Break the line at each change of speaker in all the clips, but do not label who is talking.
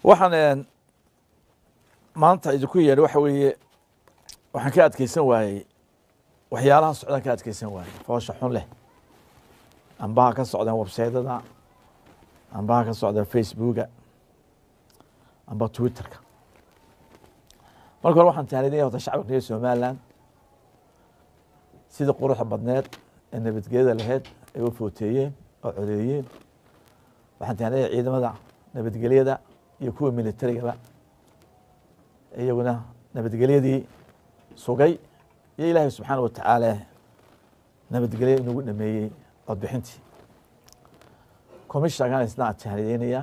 waxaan maanta idinku yeedhay waxa weeye waxaan ka adkeysan waayey waxyaalaha socdaan ka adkeysan waayey foosha xun leh ambaha ka socdaan websaydyada ambaha ka socdaan facebooka amba twitterka marka hore waxaan tahnidinaya horta shacabka reer somaliland sidii quruxda badneed ee nabadgelyada lahayd ay u footeeyeen oo codeeyeen waxaan tahnidaya ciidamada nabadgelyada iyo kuwa militarigaba iyaguna nabadgelyadii sugay iyo ilaahay subxaana wa tacaala nabadgelyo inagu dhameeyey codbixintii commishnkan isna aan tahnideynaya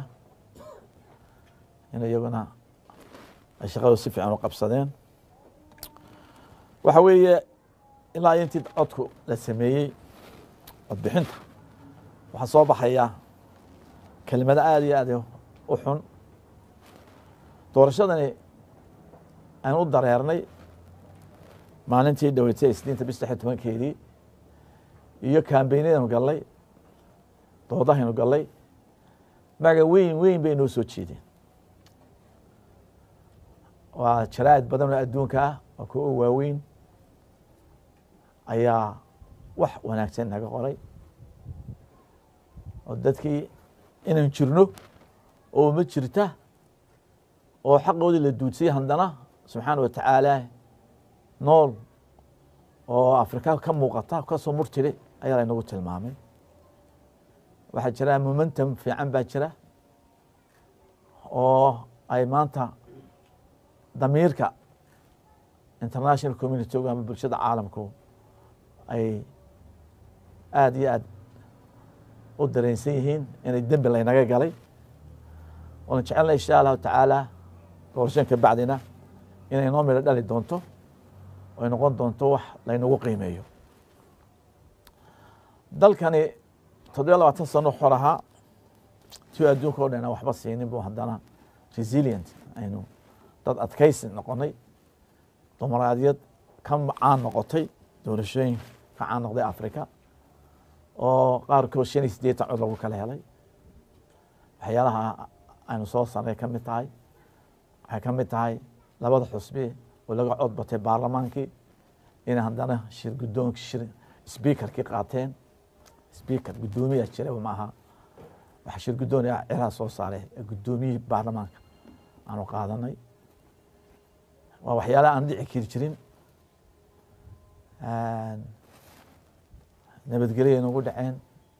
in iyaguna ay shaqadu si fiican u qabsadeen waxa weeye ilaa intii codku la sameeyey codbixinta waxaa soo baxaya kelimado aada iyo aad u xun doorashadani aan u dareernay maalintii dhoweytay isniinta bis lixi tobankeedii iyo kambeynadanu gallay doodahaynu gallay maga weyn weyn bay noo soo jeedeen waa jaraa'id badan oo adduunka ah waa kuwa u waaweyn ayaa wax wanaagsan naga qoray oo dadkii inaan jirno oo ma jirta oo xaqoodii la duudsiyey haddana subxaana wa tacaala nool oo afrika ka muuqata kasoo murtire ayaa laynagu tilmaamay waxaa jira momentum fiican baa jira oo ay maanta damiirka international community ama bulshada caalamku ay aada iyo aad u dareensan yihiin inay dembi laynaga galay oona jecelna insha allahu tacaala doorashan ka bacdina inay noo midho dhali doonto ay noqon doonto wax laynagu qiimeeyo dalkani toddobiya labaatan sano xor ahaa tiu adduunka o dhan waxba siinin bu haddana resilient aynu dad adkaysi noqonay dumaraadiyad ka caan noqotay doorashooyin ka caan noqday africa oo qaarkood shan iyo siddeetan cod lagu kala helay waxyaalaha aynu soo sarnay ka mid tahay waxay ka mid tahay labada xusbi oo laga cod batay baarlamaankii inay haddana shir guddoonki shir sbiakerkii qaateen sbiaker guddoomiyaa jiraba ma aha waxa shir guddoon ciraha soo saaray guddoomiyihii baarlamaanka aanu qaadanay waa waxyaalaha aan dhici kiri jirin nabadgelya nagu dhaceen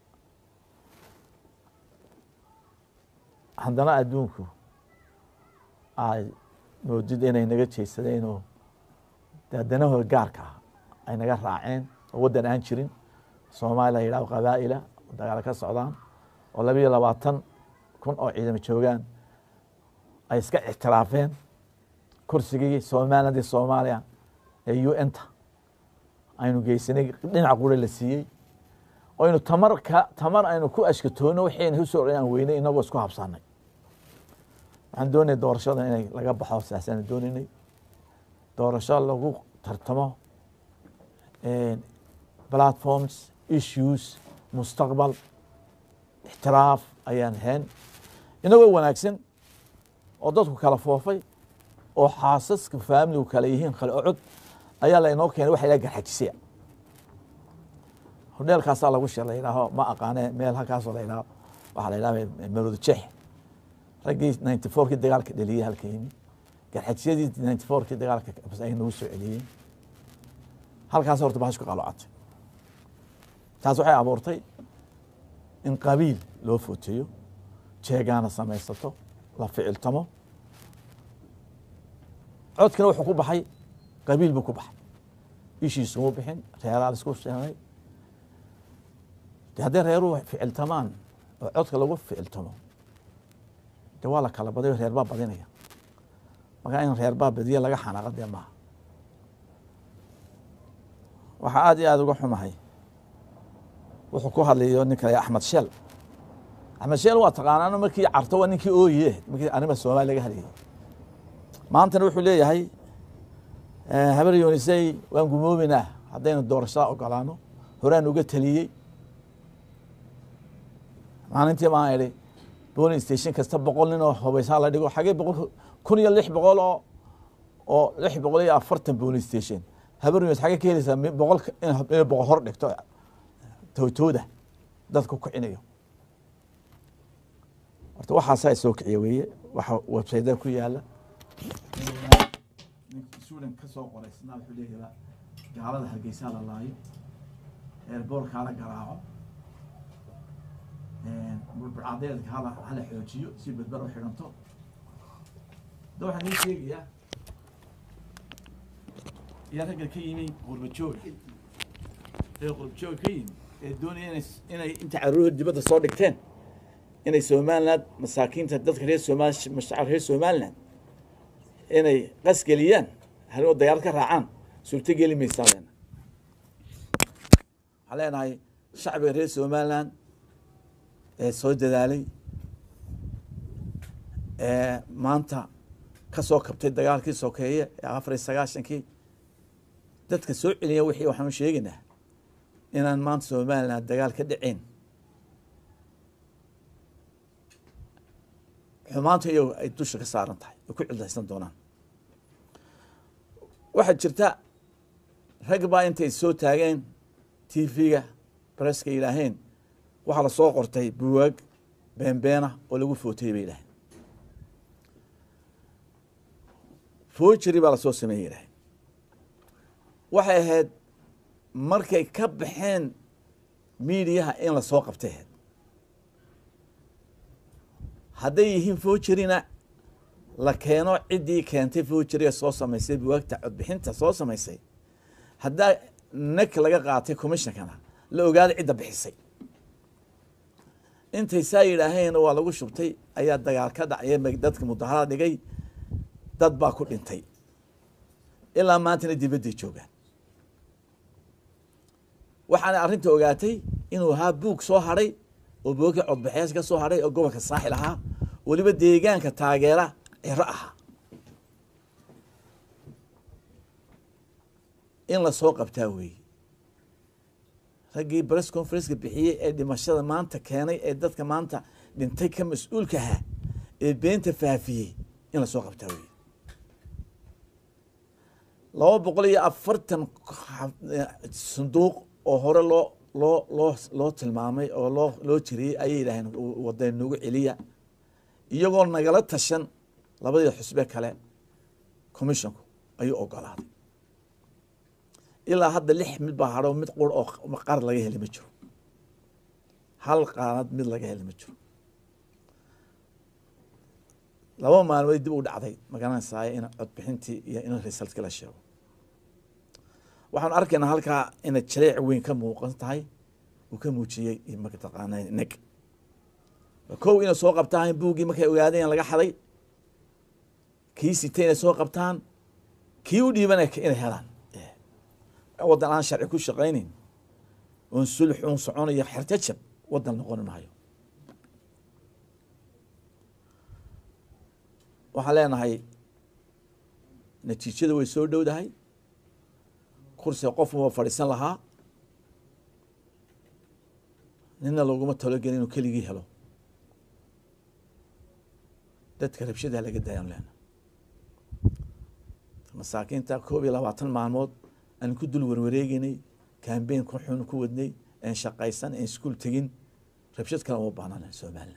haddana adduunku ay moodid inay naga jeedsadeen oo danahooda gaarka ah ay naga raaceen oo waddan aan jirin soomaaliya la yidhahdo qabaa'ila dagaalo ka socdaan oo labiyo labaatan kun oo ciidamo joogaan ay iska ictiraafeen kursigii somalilandii soomaaliya ee u n ta aynu geysanay dhinac qura la siiyey oo aynu tamar ka tamar aynu ku ashkatoonno waxayna usoo aan weynay inagoo isku habsanay waxaan doonaya doorashada inay laga baxo saasaan doonaynay doorasho lagu tartamo platforms issues mustaqbal ixtiraaf ayaan ahayn inagoo wanaagsan oo dadku kala foofay oo xaasaska faamiligu kale yihiin kale ocod ayaa lainoo keenay waxa la garxajisaya hodheelkaasaa lagu shir la yidhaaho ma aqaane meel halkaasoo la yidhaho waxaa la yidhaha marooda jeex raggii ninety fourkii dagaalka dheliyey halka yimi garxajisyadii ninety fourkii dagaalka ay nagu soo celiyeen halkaas horta bahash ku qalocatay taas waxay abuurtay in qabiil loo footeeyo jeegaana samaysato la ficiltamo codkina wuxuu ku baxay qabiil buu ku baxay ishiisuma bixin reeraa la isku sheegay de hadday reeruhu ficiltamaan oo codka lagu ficiltamo de waa la kala badayo reer baa badinaya markaa in reer baa badiya laga xanaaqa dee maaha waxaa aada iyo aada uga xumahay wuxuu ku hadlayo nin kale axmed sheel axmed sheel waa taqaanaano markii carto waa ninkii ooye markii arrima soomaaliya laga hadlayay maantana wuxuu leeyahay habar yoonisey waan gumoobeynaa haddaynu doorashada ogolaano horaan uga taliyey maalintii baan idhi booling station kasta boqol nin oo hubaysaa la dhigo xagee boqol kun iyo lix boqol oo oo lix boqol iyo afartan booling station habarnews xagee ka helaysaa mi- boqol inay boqol hor dhigto towtooda dadku kicinayo horta waxaasaa soo kiciya weeye waxa websayda ku yaala ninka suudan ka soo qoraysna wuxuu leeyahay gaalada hargeysaa la laayo eerboorkaa la garaaco burburcadeedka hala hala xoojiyo si badbar u xidhanto da waxaan ii sheegayaa yaa ragga ka yimi qurbajooga ee qurbajooga ka yimi ee doonaya inay inay inta caruur dibadda soo dhigteen inay somaliland masaakiinta dadka reer somaal mashacab reer somaliland inay qasgeliyaan halinoo dagaal ka raacaan suurto geli maysaa leena waxaan leenahay shacbiga reer somaliland ee soo dadaalay ee maanta ka soo kabtay dagaalkii sokeeye ee afar iyo sagaashankii dadka soo celiya wixii waxaanu sheegaynaa inaan maanta somaliland dagaal ka dhicin xumaanta iyago ay dusha ka saaran tahay ay ku cildaysan doonaan waxaa jirta rag baa intay soo taageen t v-ga bareska yidhaaheen waxaa lasoo qortay buwaag beenbeena oo lagu footayey bay yidhaaheen foojeri baa lasoo sameeyey yidhaaheen waxay ahayd markay ka baxeen miidiyaha in lasoo qabtay ahayd hadday yihiin fojerina la keeno ciddii keentay fojeriga soo samaysay buwaagta codbixinta soo samaysay haddaa nek laga qaatay commishonkana la ogaaday cidda bixisay intay saa yidhaaheen waa lagu shubtay ayaa dagaal ka dhacya dadka mudaharada dhigay dad baa ku dhintay ilaa maantana dibadday joogaan waxaana arrinta ogaatay inuu ahaa buug soo hadhay oo buugka codbaxees ka soo hadhay oo gobolka saaxil ahaa weliba deegaanka taageera ciro ahaa in lasoo qabtaa weeye raggii bress conferenceka bixiyey ee dhimashada maanta keenay ee dadka maanta dhintay ka mas-uulka ahaa ee beenta faafiyey in lasoo qabtaa weeye laba boqol iyo afartan sanduuq oo hore loo loo loo loo tilmaamay oo loo loo jiriyey ayay yidhaaheen wada nagu celiya iyagoo nagala tashan labadii xusbe kale commissionku ayuu ogolaaday ilaa hadda lix mid baa hadho mid qur oo qaar laga heli ma jiro hal qaanad mid laga heli ma jiro laba maalmood dib u dhacday magaranaysaay in codbixintii iyo in resultka la sheego waxaanu arkaynaa halkaa inay jaleec weyn ka muuqan tahay uu ka muujiyey mataqaana neg kow inay soo qabtaan buuggii markay ogaadeen laga xaday kii sitay inay soo qabtaan kii u dhiiban inay helaan waddan aan sharci ku shaqaynayn oon sulx uun soconayo xertajab waddan noqoni maayo waxaan leenahay natiijada way soo dhowdahay kursiga qofku waa fadhiisan lahaa nina loguma talogelin inuu keligii helo dadka rabshadaha laga daayaan leena masaakiinta koob iyo labaatan maalmood aan ku dul warwareegeynay cambeyn ku xun ku wadnay aan shaqaysan aan iskuol tegin rabshad kale uma baahnan somalilan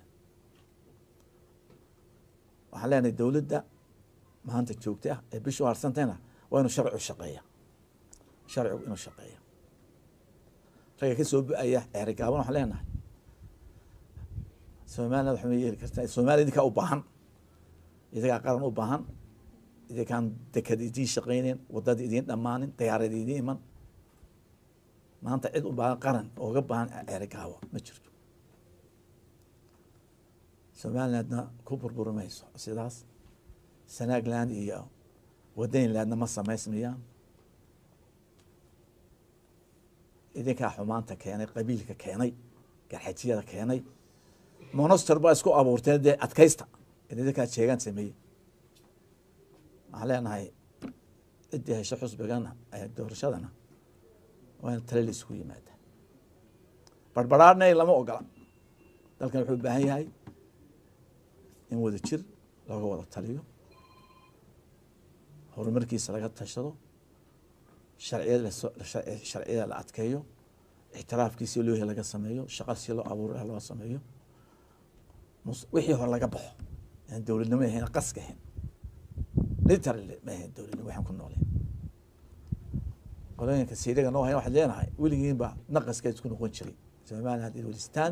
waxaan leenahay dowladda maanta joogta ah ee bishu harsantayna waa inuu sharcigu shaqeeya sharcigu inuu shaqeeya ragga ka soo bu-aya ceerigaaban waxaan leenahay somaliland waxma yeeli kartaa somaliya idinkaa u baahan idinkaa qaran u baahan idinkaan dekad idiin shaqayneyn wadada idiin dhammaanin dayaarad idiin iman maanta cid u baahan qaran ooga baahan ceerigaabo ma jirto somalilandna ku burburi mayso sidaas sanaagland iyo wadaynlandna ma samaysmayaan idinkaa xumaanta keenay qabiilka keenay garxajiyada keenay monoster baa isku abuurteen dee adkaysta idinkaa jeegaan sameeyey waxaan leenahay ciddii hesho xusbigana doorashadana waa in tale la isku yimaada barbaraarna lama ogola dalkan wuxuu u baahan yahay in wada jir looga wada taliyo horumarkiisa laga tashado sharciyada laso sharci- sharciyada la adkeeyo ixtiraafkiisi loohi laga sameeyo shaqa si loo abuura loo sameeyo mus- wixii hore laga baxo aan dowladnimo ahayn qaska ahayn literally ma ahayn dowladnimo waxaan ku nooleen qolooyinka siiriga noo hayn waxaad leenahay weligiinba naqaska isku noqon jiray somaliland haddii welistaan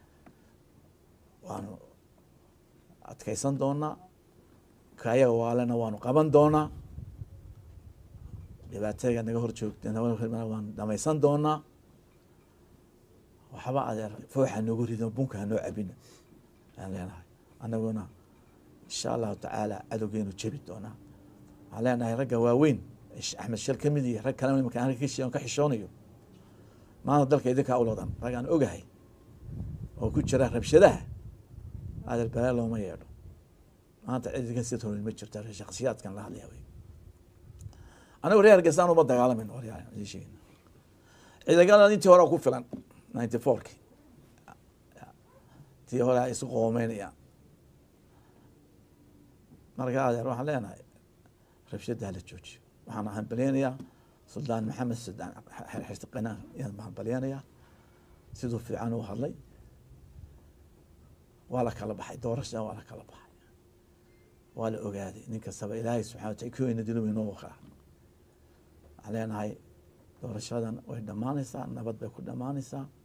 waanu adkeysan doonaa kaayaga waalena waanu qaban doonaa dhibaatayga naga hor joogta waanu dhamaysan doonaa waxba adeer fooxa noogu rido bunka hanoo cabina aan leenahay annaguna insha allahu tacaala cadowgeenu jebi doonaa waxaan leenahay ragga waaweyn Sh- axmed shal ka mid iyo rag kalena imika aan ka shi- ka xishoonayo maanta dalka idinkaa uladan rag aan ogahay oo ku jira rabshadaha adeer balaa looma yeedho maanta cid idinka sii horin ma jirto shakhsiyaadkan la hadlaya wey anigu reer hargeysa uma dagaalamin waryaal idin sheegayna ciidagala intii hore ku filan ninety fourki tii hore ay isu qoomeynayaan marka adeer waxaan leenahay rabshada hala joojiyo waxaan hambalyeynayaa suldaan maxamed suldaan xirtiqinaan ayaan hambalyeynayaa siduu fiican u hadlay waa la kala baxay doorashada waa la kala baxay waa la ogaaday nin kastaba ilaahay subxana wa taala kuweyna dilu inoo wakaa waxaan leenahay doorashadan way dhammaanaysaa nabad bay ku dhammaanaysaa